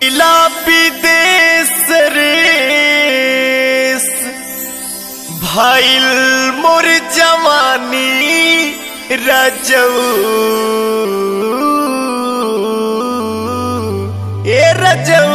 इला विदेश रेस भइल मोर जवानी रजऊ ए रजऊ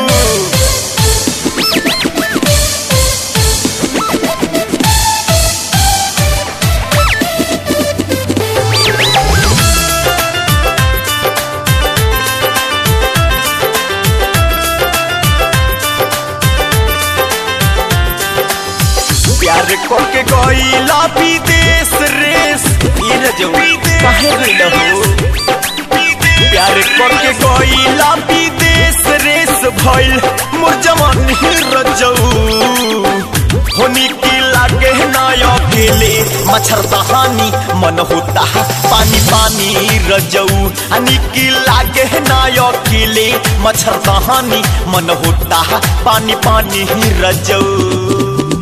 प्यार करके गईला विदेश रेस ये रजऊ काहे गइल हो प्यार करके गईला विदेश रेस भइल मोर जवानी रजऊ होनी की लागे ना अकेले मच्छर दहानी मन होता है पानी पानी रजऊ हनी की लागे ना अकेले मच्छर दहानी मन होता है पानी पानी रजऊ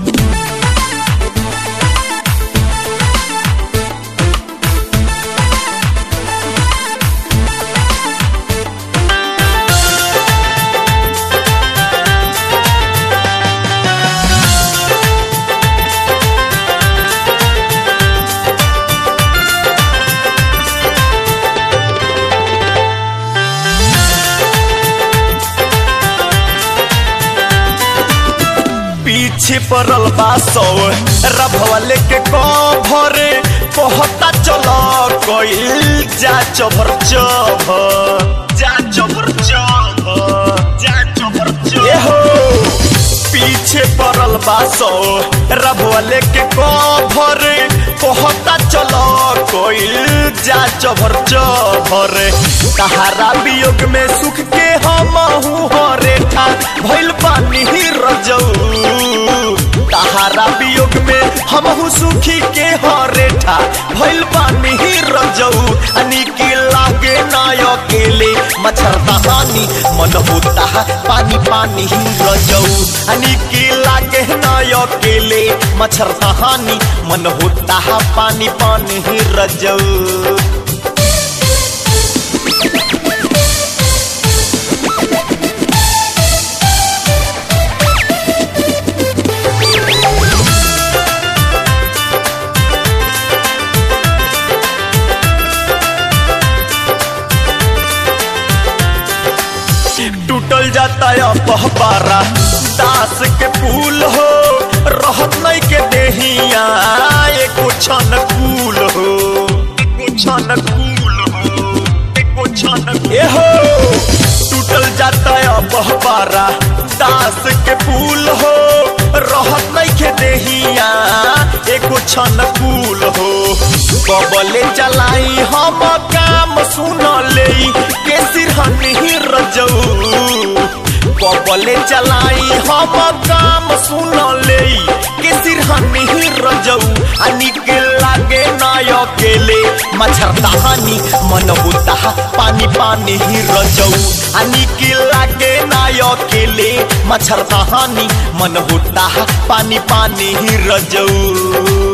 पीछे पड़ल बा सौ रभवा लेके कभरे कहता चलो कइल जा चभर चभर जा चभर चभर जा चभर चभर हो पीछे पड़ल बा सौ रभवा लेके कभरे कहता चलो कइल जा चभर चभर तहारा वियोग में सुख के हम हरे ठा भइल पानी रजऊ तहारा वियोग में हमहू सुखी के हरेठा भइल पानी रजऊ अनी के लागे ना अकेले मच्छर दहानी मन होता है पानी पानी रजऊ अनी के लागे ना अकेले मच्छर दहानी मन होता है पानी पानी रजऊ टूटल जाता है पहपारा दास के फूल हो रहत नहीं के देहिया एको छन कूल हो एको छन कूल हो एको छन ए हो टूटल जाता है पहपारा दास के फूल हो रहत नहीं के देहिया एको छन कूल हो बबले चलाई हम काम सुन ले के सिरहनी रजऊ बबले चलाई हम काम सुन ले के सिरहनी रजऊ अनी के लागे ना अकेले मच्छर दहानी मन होता पानी पानी ही रजऊ अनी के लागे ना अकेले मच्छर दहानी मन होता पानी पानी ही रजऊ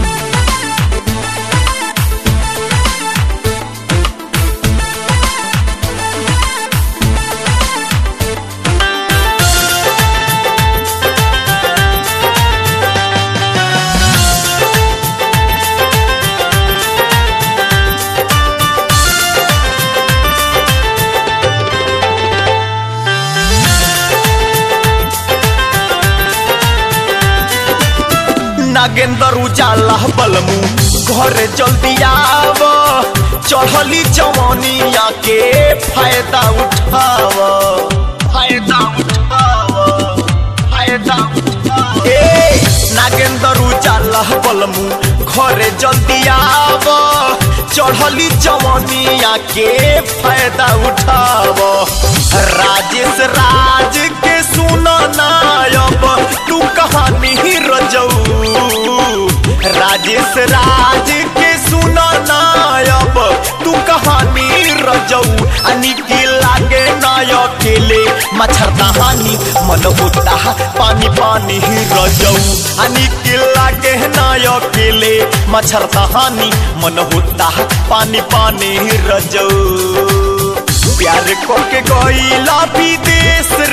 नागेंद्र उजाला बलमू घरे जल्दी आव चढ़ली जवानिया के फायदा उठाव फायदा उठाव फायदा उठाव ए नागेंद्र उजाला बलमू घरे जल्दी आव चढ़ली जवानिया के फायदा उठाव राजेश राज के सुन नायब तू कहानी रजऊ राजेश राज के सुन नायब तू कहानी रजऊ अनी के लागे नाय अकेले मच्छर दहानी मन होता पानी पानी रजऊ अनी के लागे नाय अकेले मच्छर दहानी मन होता पानी पानी रजऊ प्यार करके गईला विदेश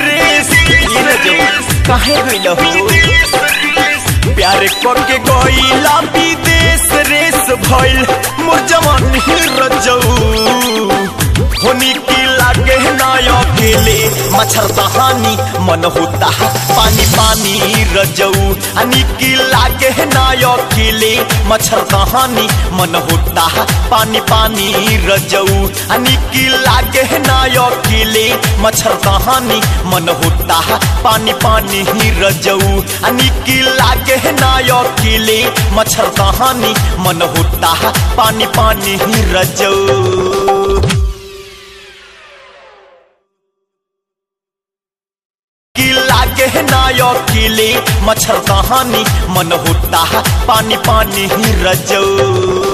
काहे गइल हो प्यार करके गइला विदेश रेस भइल मोर जवानी रजऊ होनी की लागे ना अकेले मच्छर दहानी मन होता है पानी पानी रजऊ अनी की लागे ना अकेले मच्छर दहानी मन होता है पानी पानी रजऊ अनी की लागे ना अकेले मच्छर दहानी मन होता है पानी पानी रजऊ अनी की लागे ना अकेले मच्छर दहानी मन होता है पानी पानी रजऊ की लागे ना अकेले मच्छर कहानी मन होता है पानी पानी रजऊ